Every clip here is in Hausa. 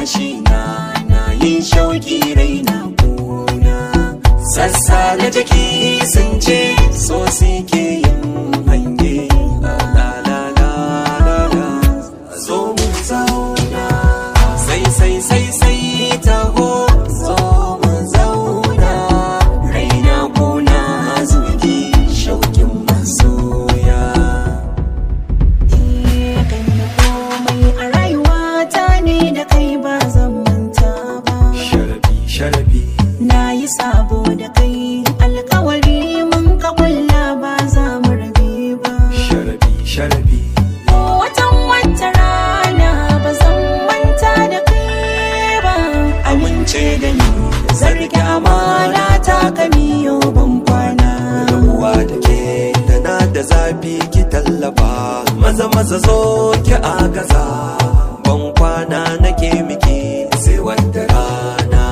numfashi na na yin shauki raina kuna sassa na jiki sun ce so suke yin hange la la la la la la zo mu zauna sai sai sai sai taho zo mu zauna raina kuna zuki shaukin masoya kan da komai a rayuwata ne da kai ba zan manta ba sharabi sharabi na yi sabo da kai alkawari mun ka kulla ba za mu rabe ba sharabi sharabi ko watan wata rana ba zan manta da kai ba amince da ni zargi amana ta kamiyo ban kwana rabuwa da ke tana da zafi ki tallafa maza maza zo ki agaza ban kwana nake miki sai wata rana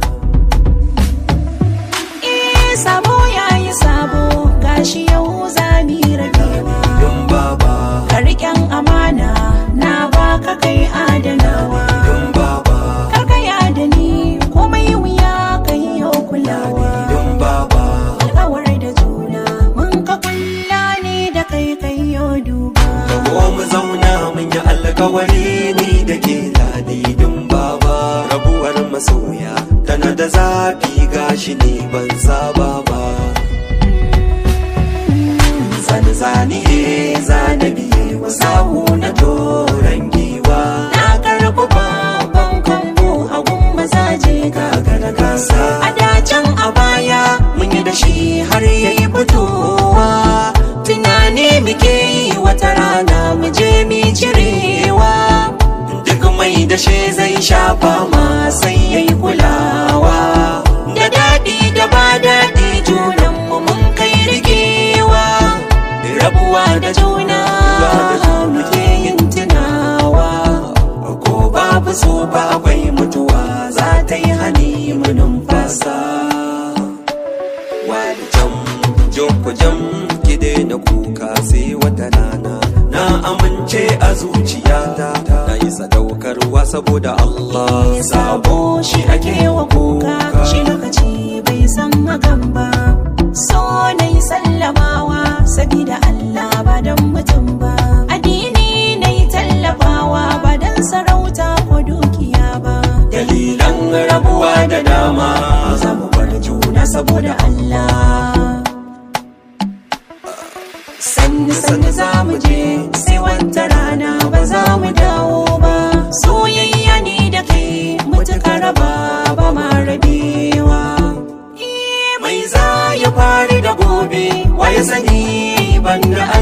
eh sabo yayi sabo gashi yau za mu rabewa Dun baba ka riƙen amana na baka kai adanawa dun baba karkaya da ni komai wuya kai yau kulawa dun baba alkawar da juna mun ka kulla ne da kai kai yau duba Ko mu zauna mun yi alkawari ni da ke ladidin baba rabuwar masoya tana da zafi gashi ni ban saba ba zane zane zane biye wa sahu na toron giwa na karɓi babban kambu hagun mazaje ga gagara gasa a dacen a baya mun yi da shi har yayi fitowa tunani muke yi wata rana mu je mi cirewa duk mai da shi zai shafa ma sai yayi kulawa da daɗi da ba daɗi junan mu mun kai rikewa rabuwa da juna muke yin tunawa ko babu so ba akwai mutuwa za ta yi hani mu numfasa wani jam joko jam ki daina kuka sai wata rana na amince a zuciyata na yi sadaukarwa saboda Allah sabo shi ake wa kuka shi lokaci bai san hakan ba so na yi sallamawa sabida Allah ba don mutum ba addini na yi tallafawa ba don sarauta ko dukiya ba dalilan rabuwa da dama za mu bar juna saboda Allah sannu sannu za mu je sai wata rana ba za mu dawo ba soyayya ne da kai mutuka raba ba ma rabewa mai za ya fari da gobe wa ya sani banda